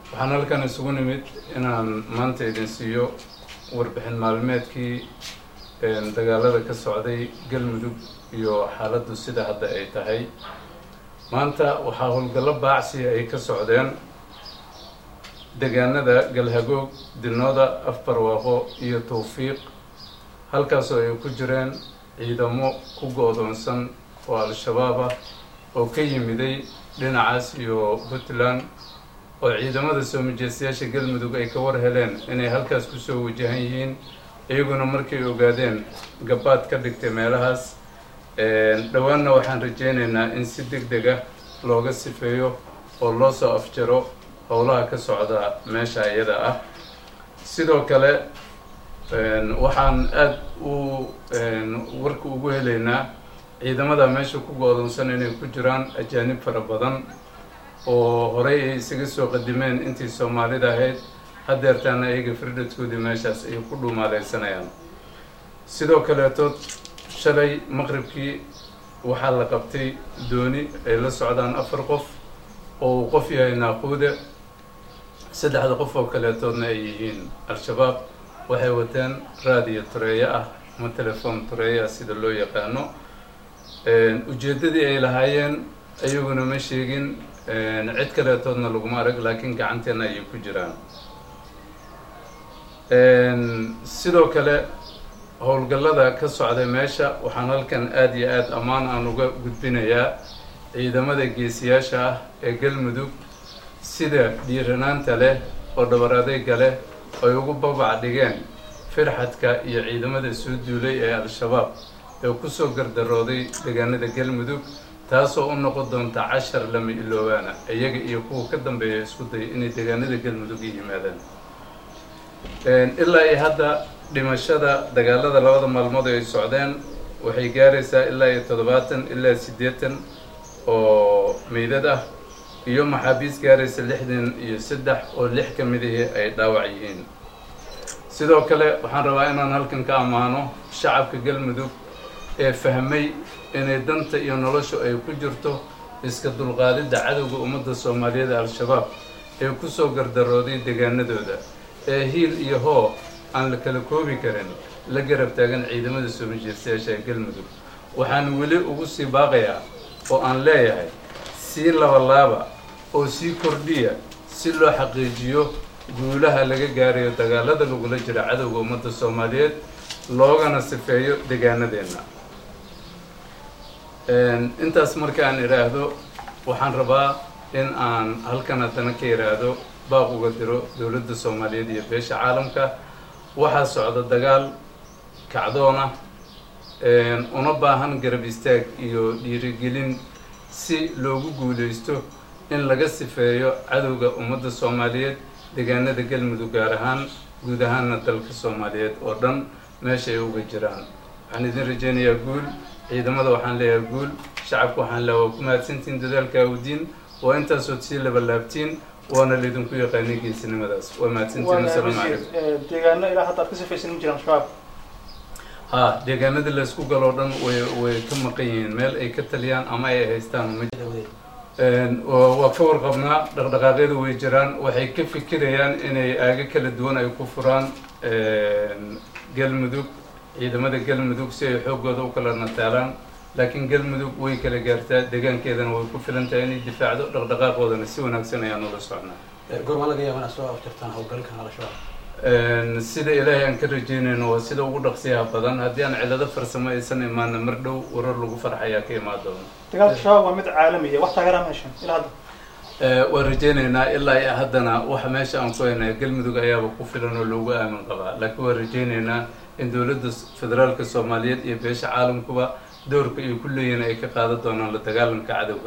waxaan halkan isugu nimid inaan maanta idin siiyo warbixin maalmeedkii dagaalada ka socday galmudug iyo xaaladdu sida hadda ay tahay maanta waxaa howlgallo baacsiya ay ka socdeen deegaanada galhagoog dinooda afbarwaaqo iyo tawfiiq halkaasoo ay ku jireen ciidamo ku go-doonsan oo al-shabaab ah oo ka yimiday dhinacaas iyo puntland oo ciidamada soo majeystayaasha galmudug ay ka war heleen inay halkaas kusoo wajahan yihiin iyaguna markay ogaadeen gabaad ka dhigtay meelahaas dhowaanna waxaan rajeynaynaa in si deg deg ah looga sifeeyo oo loo soo afjaro howlaha ka socda meesha iyada ah sidoo kale waxaan aada u warka ugu helaynaa ciidamada meesha ku go-doonsan inay ku jiraan ajaanib fara badan oo horey ay isaga soo qadimeen intii soomaalida ahayd hadeertaana ayaga firdhadkoodii meeshaas ay ku dhuumaaleysanayaan sidoo kaleetood shalay maqribkii waxaa la qabtay dooni ay la socdaan afar qof oo uu qof yahay naaquude saddexda qof oo kaleetoodna ay yihiin al-shabaab waxay wateen raadiyo tureeyo ah ama telefoon tureeyo ah sida loo yaqaano ujeeddadii ay lahaayeen ayaguna ma sheegin cid kaleetoodna laguma arag laakiin gacanteena ayay ku jiraan sidoo kale howlgallada ka socday meesha waxaan halkan aada iyo aada ammaan aan uga gudbinayaa ciidamada geesiyaasha ah ee galmudug sida dhiiranaanta leh oo dhabar adeyga leh ay ugu babac dhigeen firxadka iyo ciidamada soo duulay ee al-shabaab ee kusoo gardarooday deegaanada galmudug taasoo u noqon doonta cashar lama iloobaana iyaga iyo kuwa ka dambeeya isku day inay deegaanada galmudug i yimaadaan ilaa iyo hadda dhimashada dagaalada labada maalmood ay socdeen waxay gaaraysaa ilaa iyo toddobaatan ilaa siddeetan oo meydad ah iyo maxaabiis gaaraysa lixdan iyo saddex oo lix ka midihii ay dhaawac yihiin sidoo kale waxaan rabaa inaan halkan ka ammaano shacabka galmudug ee fahmay inay danta iyo noloshu ay ku jirto iska dulqaadidda cadowga ummadda soomaaliyeed ee al-shabaab ee kusoo gardarooday deegaanadooda ee hiil iyo hoo aan la kala koobi karin la garab taagan ciidamada soo majeystayaasha ee galmudug waxaan weli ugu sii baaqayaa oo aan leeyahay sii labalaaba oo sii kordhiya si loo xaqiijiyo guulaha laga gaarayo dagaalada lagula jira cadowga ummadda soomaaliyeed loogana sifeeyo deegaanadeenna intaas markaan idhaahdo waxaan rabaa in aan halkan haddana ka idhaahdo baaq uga diro dowladda soomaaliyeed iyo beesha caalamka waxaa socda dagaal kacdoon ah una baahan garab istaag iyo dhiirigelin si loogu guuleysto in laga sifeeyo cadowga ummadda soomaaliyeed deegaanada galmudug gaar ahaan guud ahaanna dalka soomaaliyeed oo dhan meesha ay uga jiraan waxaan idin rajeynayaa guul ciidamada waxaan leeyahay guul shacabka waxaan leeyahay waa ku mahadsantiin dadaalka awdiin waa intaasood sii labalaabtiin waana laydinku yaqaanay geesinimadaas waa mahadsantiin asalaamu calaykum deegaano ilaa hadda aad ka sifaysan ma jiraan shabaab ha deegaanada laysku galoo dhan way way ka maqan yihiin meel ay ka taliyaan ama ay haystaan ma waa ka warqabnaa dhaqdhaqaaqyadu way jiraan waxay ka fikirayaan inay aago kala duwan ay ku furaan galmudug ciidamada galmudug si ay xooggooda u kala nataalaan laakiin galmudug way kala gaartaa deegaankeedana way ku filan tahay inay difaacdo dhaqdhaqaaqoodana si wanaagsan ayaan ula socnaa goormaa laga yaaba inaad soo aftirtaan howlgalkan al-shabaab sida ilaahay aan ka rajeynayno waa sida ugu dhaqsiyaha badan haddii aan cilado farsamo aysan imaana mar dhow warar lagu farxayaa ka imaan doona dagaalka shabaab waa mid caalamiya wax taageeraa meeshan ilaa hadda waan rajeynaynaa ilaa iyo haddana waxa meesha aan ku haynaa galmudug ayaaba ku filan oo loogu aamin qabaa laakiin waan rajeynaynaa in dowladda federaalka soomaaliyeed iyo beesha caalamkuba doorka ay ku leeyihiin ay ka qaadan doonaan la dagaalanka cadowga